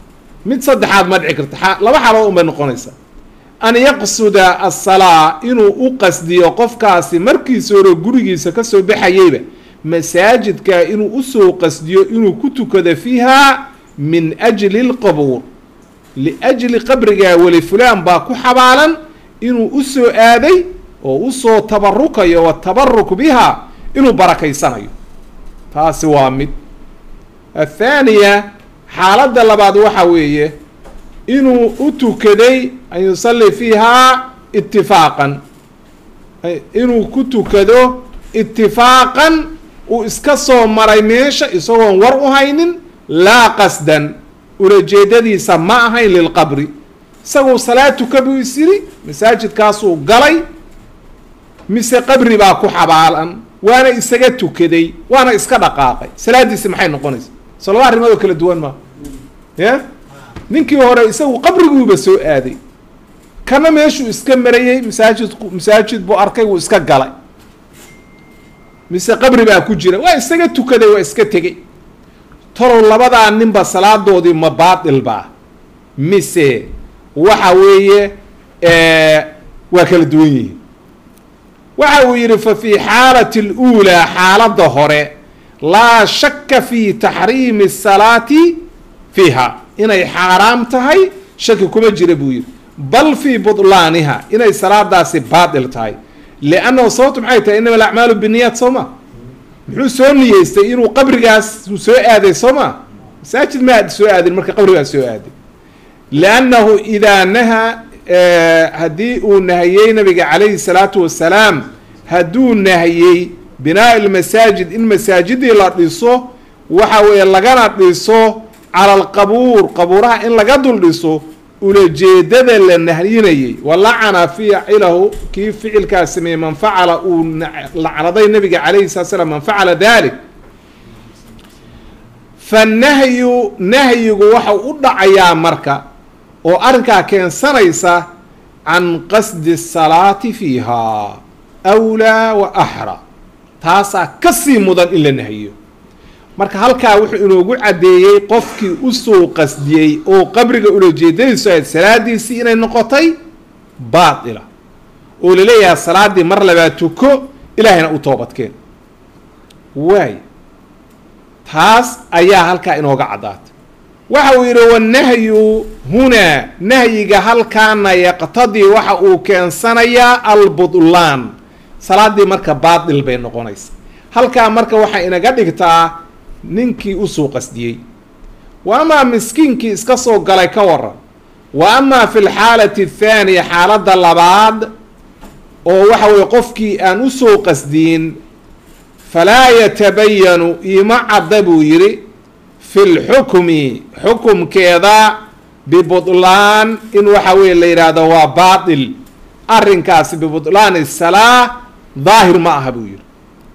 S1: mid saddexaad ma dhici karta laba xaalood unbay noqonaysaa an yaqsuda asalaa inuu u qasdiyo qofkaasi markiisa hore gurigiisa kasoo baxayeyba masaajidka inuu usoo qasdiyo inuu ku tukado fiiha min ajli lqabuur liajli qabrigaa weli fulaan baa ku xabaalan inuu usoo aaday oo usoo tabarukayo watabaruk biha inuu barakaysanayo taasi waa mid athaaniya xaaladda labaad waxa weeye inuu u tukaday an yusalli fiihaa itifaaqan inuu ku tukado itifaaqan uu iska soo maray meesha isagoon war u haynin laa qasdan ulajeedadiisa ma ahayn lilqabri isaguu salaad tuka buu is yidhi masaajidkaasuu galay mise qabri baa ku xabaalan waana isaga tukaday waana iska dhaqaaqay salaadiisi maxay noqonaysa so laba arrimood oo kala duwan maa ya ninkii hore isagu qabriguuba soo aaday kana meeshuu iska marayey masaajidku masaajid buu arkay wuu iska galay mise qabri baa ku jira waa isaga tukaday waa iska tegey talow labadaa ninba salaadoodii ma baatil baa mise waxa weeye waa kala duwan yihiin waxa uu yidhi fa fii xaalati اluulaa xaaladda hore laa shaka fi taxriimi الsalaati fiiha inay xaaraam tahay shaki kuma jira buu yidhi bal fii budlaaniha inay salaadaasi baatil tahay liannahu sababtu maxay tahay inama alacmaalu biniyaat soo ma muxuu soo niyeystay inuu qabrigaas uu soo aaday soo ma masaajid ma soo aadin marka qabrigaas soo aaday liannahu idaa nahaa haddii uu nahiyey nabiga calayhi salaatu wasalaam hadduu nahiyey binaa lmasaajid in masaajidii la dhiso waxa weeye lagana dhiso cala alqabuur qabuuraha in laga dul dhiso ulajeedada la nahyinayay walacana ficilahu kii ficilkaas sameeyey man facala uu lacnaday nabiga calayhi salatu slam man facala dalik fanahyu nahyigu waxau u dhacayaa marka oo arrinkaa keensanaysa can qasdi salaati fiiha awlaa wa axra taasaa kasii mudan in la nahyiyo marka halkaa wuxuu inoogu caddeeyey qofkii usoo qasdiyey oo qabriga ulajeedadiisu ahayd salaadiisii inay noqotay baatila oo laleeyahay salaaddii mar labaa tuko ilaahayna u toobadkeen waay taas ayaa halkaa inooga caddaatay waxa uu yidhi wanahyu hunaa nahyiga halkaana yaqtadii waxa uu keensanayaa albudlaan salaaddii marka baatil bay noqonaysa halkaa marka waxay inaga dhigtaa ninkii usoo qasdiyey wa amaa miskiinkii iska soo galay ka waran wa amaa fi lxaalati athaaniya xaaladda labaad oo waxa weye qofkii aan usoo qasdiyin falaa yatabayanu ima cadda buu yidhi fi lxukmi xukumkeeda bibudlaan in waxa weye la yidhaahdo waa baatil arrinkaasi bibudlaani salaa daahir ma aha buu yidhi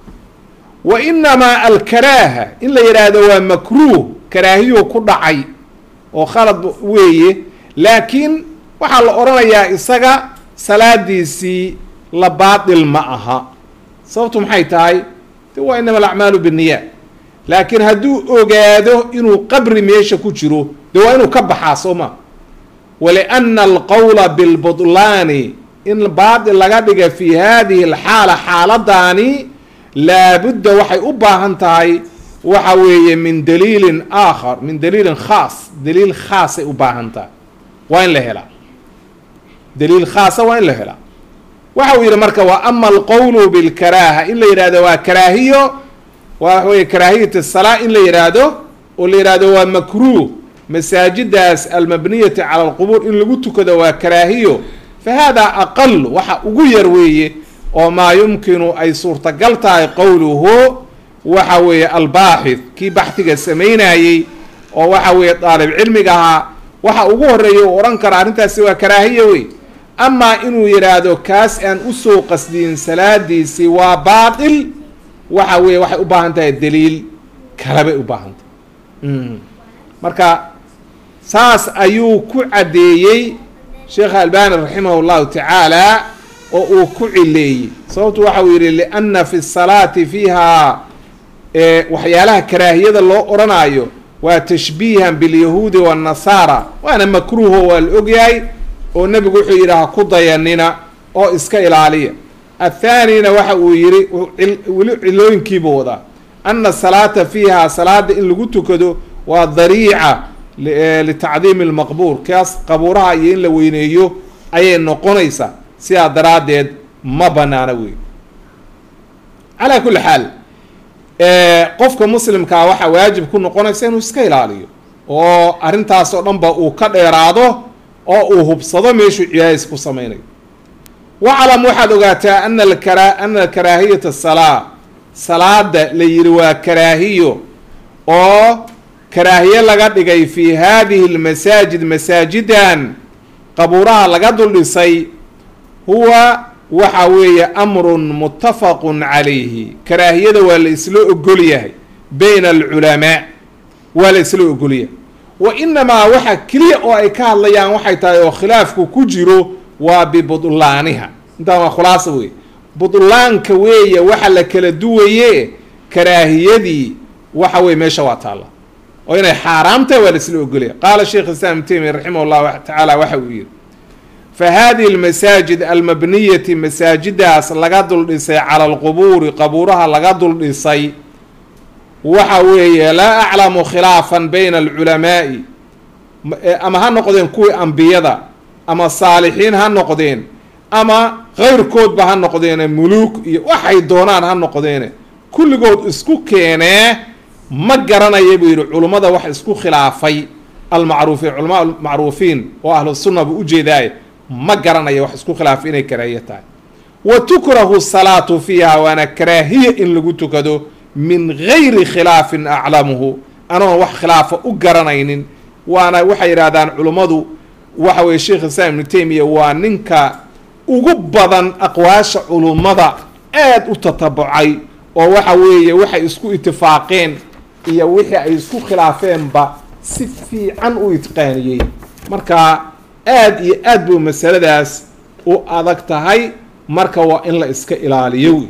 S1: wa inamaa alkaraaha in la yidhaahdo waa makruuh karaahiyuu ku dhacay oo khalad weeye laakiin waxaa la odhanayaa isaga salaadiisii la baatil ma aha sababtu maxay tahay de waa inama alacmaalu binniya laakiin hadduu ogaado inuu qabri meesha ku jiro de waa inuu ka baxaa soo ma waliana alqowla bilbudlaani in baatil laga dhiga fi hadihi alxaala xaaladaani laabudda waxay u baahan tahay waxa weeye min daliilin aakhar min daliilin khaas daliil khaasay u baahan tahay waa in la helaa daliil khaasa waa in la helaa waxa uu yidhi marka wa ama alqowlu bilkaraaha in la yidhahdo waa karaahiyo waa weye karaahiyat salaa in la yidhaahdo oo la yidhahdo waa makruuh masaajidaas almabniyati cala alqubuur in lagu tukado waa karaahiyo fa hada aqal waxa ugu yar weeye oo maa yumkinu ay suurtagal tahay qowluhu waxa weeye albaaxith kii baxhiga samaynayey oo waxa weeye daalib cilmiga ahaa waxa ugu horeeya u odhan kara arrintaasi waa karaahiya wey amaa inuu yidhaahdo kaas aan usoo qasdiyin salaadiisii waa baatil waxa weeye waxay u baahan tahay daliil kalebay u baahan tahay marka saas ayuu ku caddeeyey sheekha albani raximah llahu tacaala oo uu ku cileeyey sababtu waxa uu yidhi lianna fi salaati fiiha waxyaalaha karaahiyada loo odhanaayo waa tashbiihan bilyahuudi waannasaara waana makruuho waa la ogyahay oo nebigu wuxuu yidhi ha ku dayanina oo iska ilaaliya athaanina waxa uu yidhi weli cilooyinkiibuu wadaa ana salaata fiiha salaada in lagu tukado waa dariica litacdiimi lmaqbuur kaas qabuuraha iyo in la weyneeyo ayay noqonaysaa sidaa daraaddeed ma banaana wey calaa kulli xaal qofka muslimkaa waxaa waajib ku noqonaysa inuu iska ilaaliyo oo arrintaas oo dhan ba uu ka dheeraado oo uu hubsado meeshuu cibaadis ku samaynayo waclam waxaad ogaataa ana akra ana karaahiyata salaa salaada la yidhi waa karaahiyo oo karaahiye laga dhigay fi hadihi lmasaajid masaajidan qabuuraha laga dul dhisay huwa waxa weeye amrun muttafaqun calayhi karaahiyada waa la isla ogol yahay bayna alculamaa waa la isla ogol yahay wa inamaa waxa keliya oo ay ka hadlayaan waxay tahay oo khilaafku ku jiro waa bibudlaaniha intaan waa khulaasa wey budlaanka weeye waxa la kala duwaye karaahiyadii waxa weye meesha waa taalla oo inay xaaraam tahay waa la isla ogolaya qaala sheikh islam ibn taymiya raximah llahu tacaala waxa uu yihi fa hadihi almasaajid almabniyati masaajidaas laga dul dhisay cala alqubuuri qabuuraha laga dul dhisay waxa weeye laa aclamu khilaafan bayna alculamaa'i ama ha noqdeen kuwii ambiyada ama saalixiin ha noqdeen ama keyrkoodba ha noqdeene muluuk iyo waxay doonaan ha noqdeene kulligood isku keenee ma garanaya buu yidhi culummada wax isku khilaafay almacruufiin culamaa almacruufiin oo ahlu sunna buu ujeedaaye ma garanaya wax isku khilaafay inay karaahiye tahay wa tukrahu salaatu fiiha waana karaahiya in lagu tukado min gayri khilaafin aclamuhu anoon wax khilaafa u garanaynin waana waxay yidhahdaan culummadu waxa weye sheikh islam ibnu taymiya waa ninka ugu badan aqwaasha culummada aada u tatabucay oo waxa weeye waxay isku itifaaqeen iyo wixii ay isku khilaafeenba si fiican u itqaaniyey marka aada iyo aad buu masaladaas u adag tahay marka waa in la iska ilaaliyo wey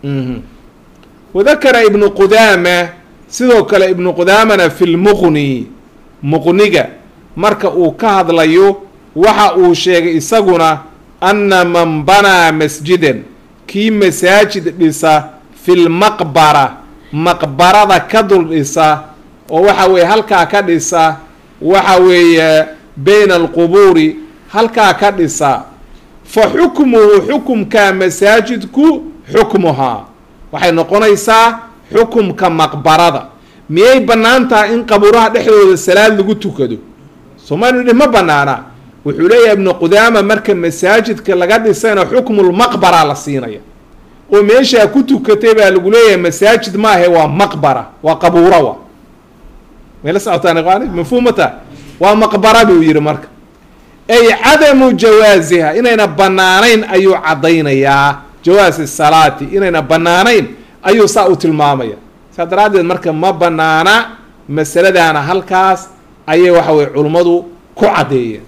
S1: wadakara ibnu qudaama sidoo kale ibnu qudaamana fi lmuqni muqniga marka uu ka hadlayo waxa uu sheegay isaguna anna man banaa masjidan kii masaajid dhisa fi lmaqbara maqbarada ka dul dhisa oo waxa weeye halkaa ka dhisa waxa weeye bayna alqubuuri halkaa ka dhisa fa xukmuhu xukumka masaajidku xukmuhaa waxay noqonaysaa xukumka maqbarada miyay bannaan tahay in qabuuraha dhexdooda salaad lagu tukado soomaalia dhi ma banaana wuxuu leeyahay ibnu qudaama marka masaajidka laga dhisayna xukmulmaqbara la siinaya oo meeshaa ku tukatay baa lagu leeyahay masaajid maahe waa maqbara waa qabuura wa mayla socotaan iqaani mafhuumata waa maqbara buu yihi marka ay cadamu jawaasiha inayna banaanayn ayuu caddaynayaa jawaasi salaati inayna banaanayn ayuu saa u tilmaamaya saa daraaddeed marka ma banaana masaladaana halkaas ayay waxa weye culummadu ku caddeeyeen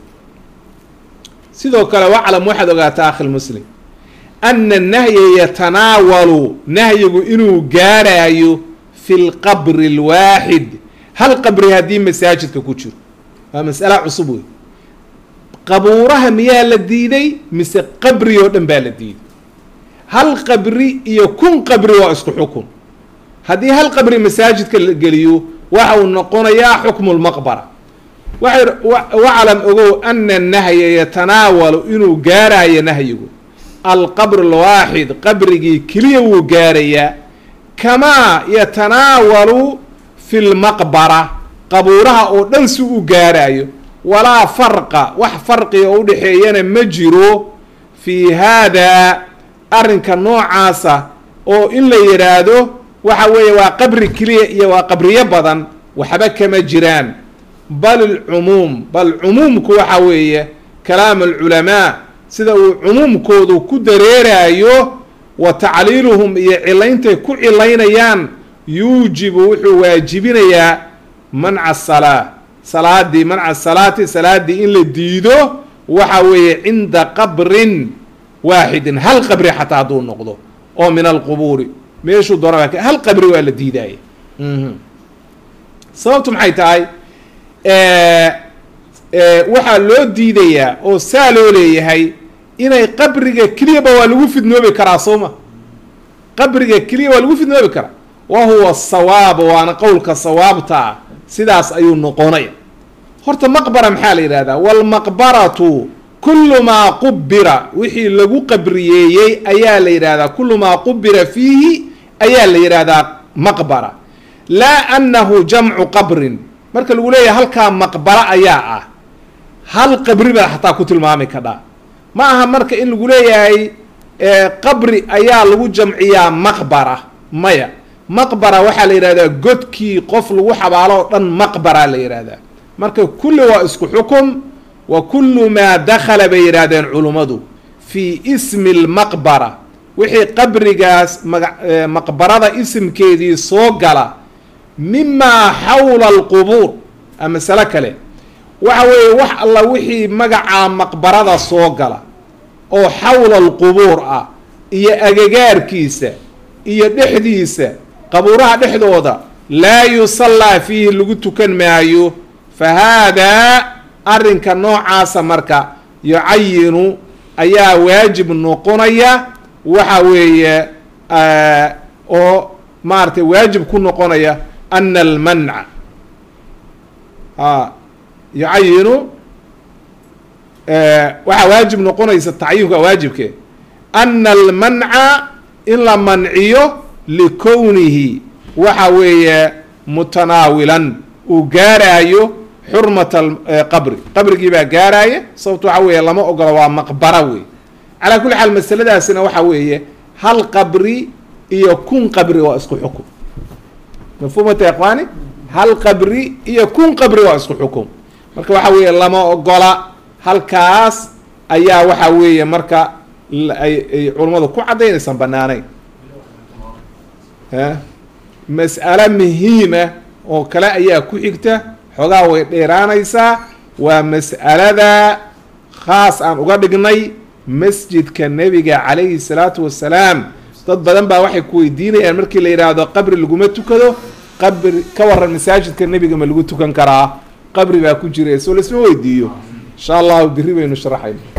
S1: sidoo kale waclam waxaad ogaataa akhi lmuslim ana nahya yatanaawalu nahyigu inuu gaaraayo fi lqabri alwaaxid hal qabri haddii masaajidka ku jiro waa mas'ala cusub wey qabuuraha miyaa la diiday mise qabri oo dhan baa la diiday hal qabri iyo kun qabri waa isku xukun haddii hal qabri masaajidka la geliyo waxa uu noqonayaa xukmu lmaqbara waxay waclam ogow ana nahya yatanaawalu inuu gaarayo nahyigu alqabr alwaaxid qabrigii keliya wuu gaarayaa kamaa yatanaawalu fi lmaqbara qabuuraha oo dhan si u gaaraayo walaa farqa wax farqiga oo udhexeeyana ma jiro fii haadaa arrinka noocaasa oo in la yidhaahdo waxa weeye waa qabri keliya iyo waa qabriyo badan waxba kama jiraan bal alcumuum bal cumuumku waxa weeye kalaam alculamaa sida uu cumuumkoodu ku dareerayo wa tacliiluhum iyo cilayntay ku cilaynayaan yuujibu wuxuu waajibinayaa manca salaa salaadii manca salaati salaaddii in la diido waxa weeye cinda qabrin waaxidin hal qabri xataa hadduu noqdo oo min alqubuuri meeshuu doona hal qabri waa la diidaaya sababtu maxay tahay waxaa loo diidayaa oo saa loo leeyahay inay qabriga keliyaba waa lagu fidnoobi karaa sooma qabriga keliya waa lagu fidnoobi karaa wa huwa sawaab waana qowlka sawaabta ah sidaas ayuu noqonaya horta maqbara maxaa la yidhahdaa walmaqbaratu kullu maa qubira wixii lagu qabriyeeyey ayaa la yidhahdaa kullu maa qubira fiihi ayaa la yidhahdaa maqbara laa annahu jamcu qabrin marka lagu leeyahay halkaa maqbara ayaa ah hal qabri baa xataa ku tilmaami kadhaa ma aha marka in lagu leeyahay qabri ayaa lagu jamciyaa maqbara maya maqbara waxaa la yidhahdaa godkii qof lagu xabaalo oo dhan maqbara la yidhahdaa marka kulli waa isku xukum wa kullu maa dakhala bay yidhaahdeen culummadu fii ismi lmaqbara wixii qabrigaas maga maqbarada isimkeedii soo gala mimaa xawla alqubuur a masalo kale waxa weeye wax alla wixii magacaa maqbarada soo gala oo xawla alqubuur ah iyo agagaarkiisa iyo dhexdiisa qabuuraha dhexdooda laa yusallaa fiihi lagu tukan maayo fa haadaa arrinka noocaasa marka yucayinu ayaa waajib noqonaya waxa weeye oo maaragtay waajib ku noqonaya ana almanca a yucayinu waxaa waajib noqonaysa tacyinka waajibke ana almanca in la manciyo likownihi waxa weeye mutanaawilan uu gaaraayo xurmata qabri qabrigii baa gaaraya sababto waxa weeye lama ogola waa maqbara wey calaa kulli xaal masaladaasina waxa weeye hal qabri iyo kun qabri waa isku xukum mafhuumata ikhwaani hal qabri iyo kun qabri waa isku xukum marka waxa weeye lama ogola halkaas ayaa waxa weeye marka ay culummadu ku caddaynaysan banaanayn mas'alo muhiima oo kale ayaa ku xigta xoogaa way dheeraanaysaa waa mas'alada khaas aan uga dhignay masjidka nebiga calayhi salaatu wassalaam dad badan baa waxay ku weydiinayaan markii la yidhaahdo qabri laguma tukado qabri ka waran masaajidka nebiga ma lagu tukan karaa qabri baa ku jira soo laisma weydiiyo insha allahu biri baynu sharaxayna